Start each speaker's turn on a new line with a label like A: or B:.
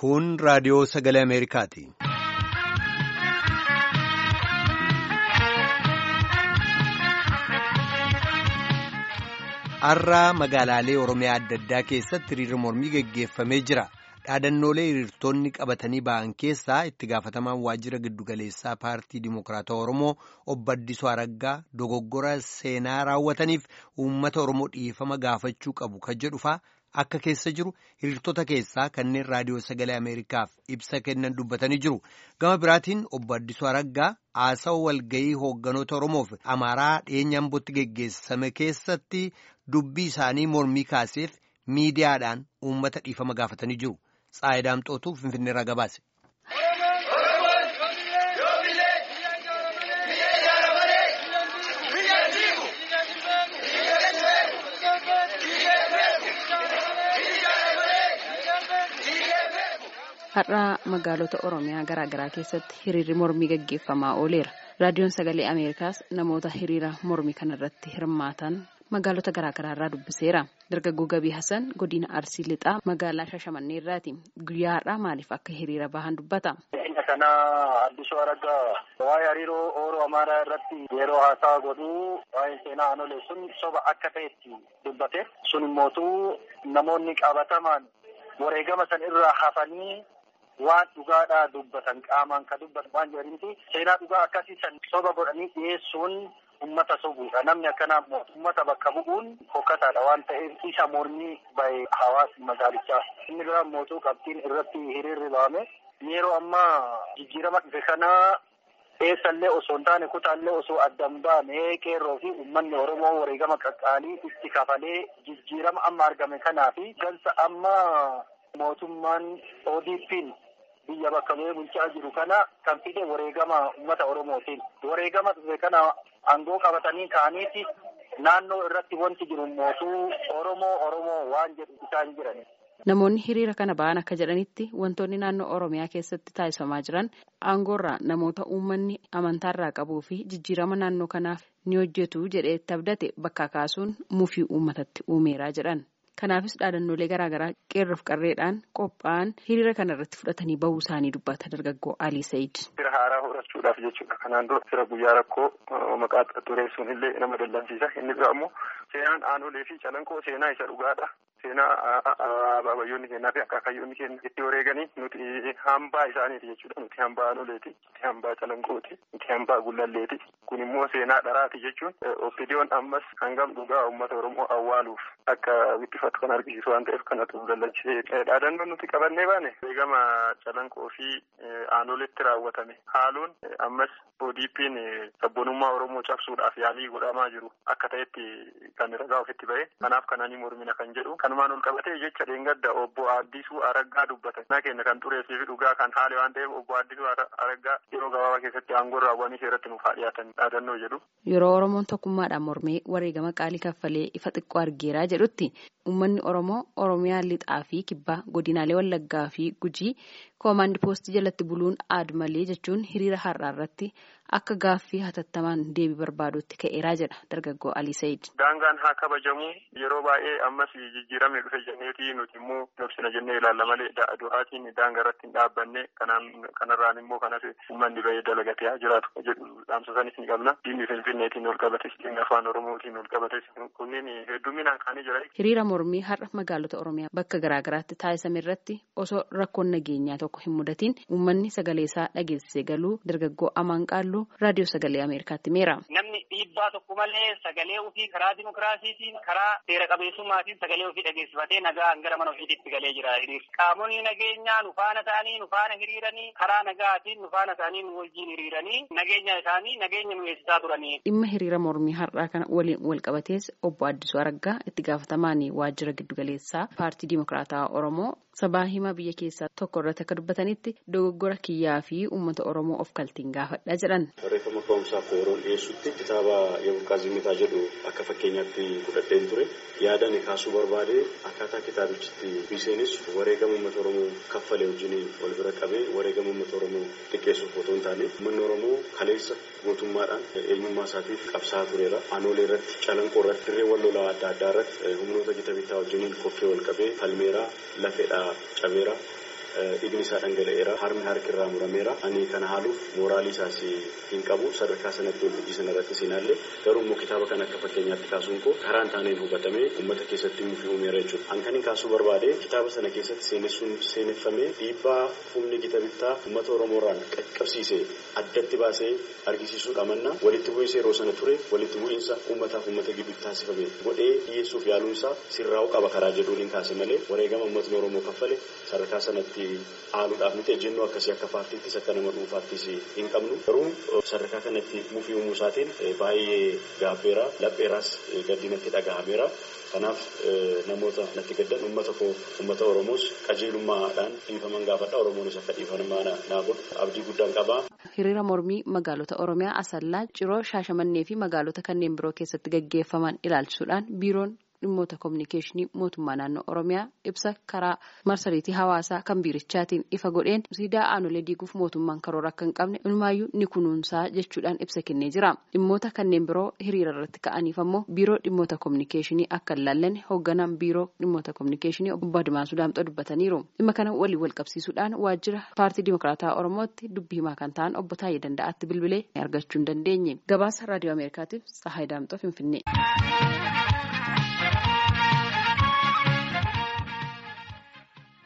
A: Kun raadiyoo sagalee Ameerikaati. Har'a magaalaalee Oromiyaa adda addaa keessatti hiriirri mormii geggeeffamee jira. Dhaadannoolee hiriirtonni qabatanii ba'an keessaa itti gaafatamaan waajjira giddugaleessaa paartii Dimookiraatawaa Oromoo obbo Addisuu Araggaa dogoggora seenaa raawwataniif uummata Oromoo dhiifama gaafachuu qabu kan jedhu fa'aa akka keessa jiru hiriirtota keessaa kanneen raadiyoo sagalee Ameerikaaf ibsa kennan dubbatanii jiru. Gama biraatiin obbo Addisuu Araggaa haasawa walgayii hoogganoota Oromoof Amaaraa dhiyeenya Ambootti geggeessame keessatti dubbii isaanii mormii kaaseef miidiyaadhaan uummata dhiifama gaafatanii jiru. Tsaayidaa Amxootuu Finfinneerraa gabaase.
B: Har'a magaalota Oromiyaa garaa garaa keessatti hiriirri mormii gaggeeffamaa ooleera. Raadiyoon sagalee Ameerikaas namoota hiriira mormii kanarratti hirmaatan magaalota garaa garaa irraa dubbiseera. Dargaggoo Gabii Hassan godina Arsii Lixaa magaalaa Shashamannee irraati. Guyyaa har'aa maaliif akka hiriira bahan dubbata?
C: kana Addisuu Araggaa waa'ee hariiroo Oromoo Amaaraa irratti yeroo haasaa godhu waa'ee seenaa anolee sun soba akka ta'etti dubbate. Sun immootu namoonni qabatamaan wareegama san irraa hafanii waan dhugaadhaa dubbatan qaamaan ka dubbatan waan jedhaniiti seenaa dhugaa akkasii san soba godhanii dhiyeessuun ummata sobuudha namni akkanaa ummata bakka bu'uun fokkataadha waan ta'eef isa mormii bahe hawaasni magaalichaa inni biraa mootuu qabxiin irratti hiriirri ba'ame yeroo ammaa jijjiirama dhufe kanaa eessallee osoo hin taane kutaallee osoo addan baane qeerroo fi uummanni oromoo wareegama qaqqaalii itti kafalee jijjiirama amma argame kanaa fi gansa amma mootummaan ODP'n biyya bakka bu'ee bulchaa jiru kana kan fide wareegama uummata oromootiin wareegama dhufe kana aangoo qabatanii ka'aniiti naannoo irratti wanti jiru mootuu oromoo oromoo waan jedhu isaan jirani.
B: Namoonni hiriira kana ba'an akka jedhanitti wantoonni naannoo Oromiyaa keessatti taasifamaa jiran aangoorraa namoota uummanni amantaarraa qabuu fi jijjiirama naannoo kanaaf ni hojjetu jedhee itti abdate bakka kaasuun mufii uummatatti uumeeraa jedhan. Kanaafis dhaadannoolee garaagaraa qeerroof qarreedhaan qophaa'an hiriira kana irratti fudhatanii bahuu isaanii dubbata dargaggoo Alii Said.
C: Fira haaraa horachuudhaaf jechuudha. Kanaan dura fira guyyaa rakkoo maqaa xureessuun illee nama dallansiisa. Inni bira immoo seenaan aanolee fi calanqoo seenaa isa dhugaadha. Seenaa abaabayyoonni kennaa fi akaakayyoonni kenna itti wareeganii nuti hambaa isaaniiti jechuudha. Nuti hambaa aanoleeti. Nuti hambaa calanqooti. Nuti hambaa gullalleeti. Kun immoo seenaa dharaati jechuun ofidiyoon ammas hangam dhugaa uummata Oromoo awwaaluuf akka wittifatu kan argisiisu waan ta'eef kanatu dallanchee dhaadannoo nuti qabannee baane wareegama calanqoo fi aanoletti raawwatame haaluun ammas ODP'n sabboonummaa Oromoo cabsuudhaaf yaalii godhamaa jiru akka ta'etti kan ragaa ofitti ba'e kanaaf kananii mormina kan jedhu kanumaan ol qabatee jecha dheengadda obbo Addisuu Araggaa dubbatan na keenya kan xureessii fi dhugaa kan haale waan ta'eef obbo Addisuu Araggaa yeroo gabaabaa keessatti aangoo raawwanii seeratti nuuf haa dhiyaatan dhaadannoo jedhu.
B: Yeroo Oromoon tokkummaadhaan mormee wareegama qaalii kaffalee ifa xiqqoo argeeraa jedhutti uummanni Oromoo Oromiyaa lixaa fi kibbaa godinaalee Wallaggaa fi Gujii koomaandi poostii jalatti buluun aadu malee jechuun hiriira har'aa irratti akka gaaffii hatattamaan deebii barbaadutti ka'eeraa jedha dargaggoo Alii Said.
C: Daangaan haa kabajamu yeroo baay'ee ammas jijjiiramee dhufe jenneeti nuti immoo nobsina jennee ilaalla malee du'aatiin daangaa irratti hin dhaabbanne kanarraan immoo kanas uummanni bahee dalagatee haa jiraatu jedhu dhaamsa sanis ni qabna. Diinni Finfinneetiin ol qabates diinni afaan Oromootiin ol qabates kunniin hedduminaan kaanii jira.
B: Hiriira mormii har'a magaalota Oromiyaa bakka garaagaraatti taasisame irratti osoo rakkoon nageenyaa tokko hin mudatiin uummanni sagalee isaa dhageessisee galuu dargaggoo Amaan Qaalluu raadiyoo sagalee Ameerikaatti meera.
D: Namni dhiibbaa tokko malee sagalee ofii karaa dimokiraasiitiin karaa seera qabeessummaatiin sagalee ofii dhageessifatee nagaan gara mana ofiitti galee jira. Qaamonni nageenyaa nu faana ta'anii nu faana hiriiranii karaa nagaatiin nu faana ta'anii nu wajjin hiriiranii nageenya isaanii nageenya nu eegsisaa turanii.
B: Dhimma hiriira mormii har'aa kana waliin wal qabatees obbo Addisuu Araggaa itti gaafatamaan waajjira giddugaleessaa paartii Dimokiraataa Oromoo sabaa himaa biyya keessaa tokko irratti akka dubbatanitti dogoggora kiyyaa fi uummata Oromoo of kaltiin gaafadha jedhan.
E: Barreeffama ka'umsaaf yeroo dhiyeessutti kitaaba Yabulqaa Zimitaa jedhu akka fakkeenyaatti fudhadheen ture yaadani kaasuu barbaade akkaataa kitaabichitti biseenis wareegama uummata Oromoo kaffalee wajjin wal bira qabee wareegama uummata Oromoo xiqqeessuuf otoo hin taane uummanni Oromoo kaleessa gootummaadhaan eenyummaa isaatiif qabsaa'aa tureera. Aanoolee irratti calanqoo irratti dirree wal lolaa adda addaa irratti humnoota gita bitaa wajjin koffee wal qabee falmeeraa lafeedhaa cabeera. dhiigni isaa dhangala'eera harmi harki irraa murameera ani kana haaluuf mooraalii isaas hin qabu sadarkaa sanatti wal hojii sana irratti siinaallee garuu immoo kitaaba kana akka fakkeenyaatti kaasuun koo karaan taaneen hubatamee uummata keessatti mufii uumeera jechuudha. An kan hin kaasuu barbaade kitaaba sana keessatti seenessuun seeneffamee dhiibbaa humni gita bittaa uummata Oromoorraan qaqqabsiisee addatti baasee argisiisuudha manna walitti bu'iinsa yeroo sana ture walitti bu'iinsa uummataaf uummata gidduutti taasifame godhee dhiyeessuuf yaaluun isaa sirraa'uu qaba karaa jedhuun hin kaase malee wareegama uummatni Oromoo kaffale sadarkaa sanatti haaluudhaaf miti ejjennoo akkasii akka paartiittis akka nama dhuunfaattis hin qabnu garuu sadarkaa kanatti mufii uumuu isaatiin baay'ee gaabbeera lapheeraas gaddinatti dhagahameera. Kanaaf namoota natti gaddan uummata koo uummata Oromoos qajeelummaadhaan dhiifaman gaafadha. Oromoonis akka dhiifaman naa godhu abdii guddaan qaba.
B: Hiriira mormii magaalota Oromiyaa Asallaa, Ciroo, Shaashamannee fi magaalota kanneen biroo keessatti gaggeeffaman ilaalchisuudhaan biiroon dhimmoota kominikeeshinii mootummaa naannoo Oromiyaa ibsa karaa marsariitii hawaasaa kan biirichaatiin ifa godheen siidaa aanolee diiguuf mootummaan karoora akka hin qabne ilmaayyuu ni kunuunsaa jechuudhaan ibsa kennee jira. Dhimmoota kanneen biroo hiriira irratti ka'aniif ammoo biiroo dhimmoota kominikeeshinii akka hin laallanne hoogganaan biiroo dhimmoota kominikeeshinii obbo Admaasuu Daamxoo dubbataniiru. Dhimma kana walii wal qabsiisuudhaan waajjira paartii Dimokiraataa Oromootti dubbii himaa kan ta'an obbo Taayee Danda'aatti bilbilee argachuu hin dandeenye. Gabaasa raadiyoo Ameerikaatiif Tsahaay Daamxoo Finfinnee.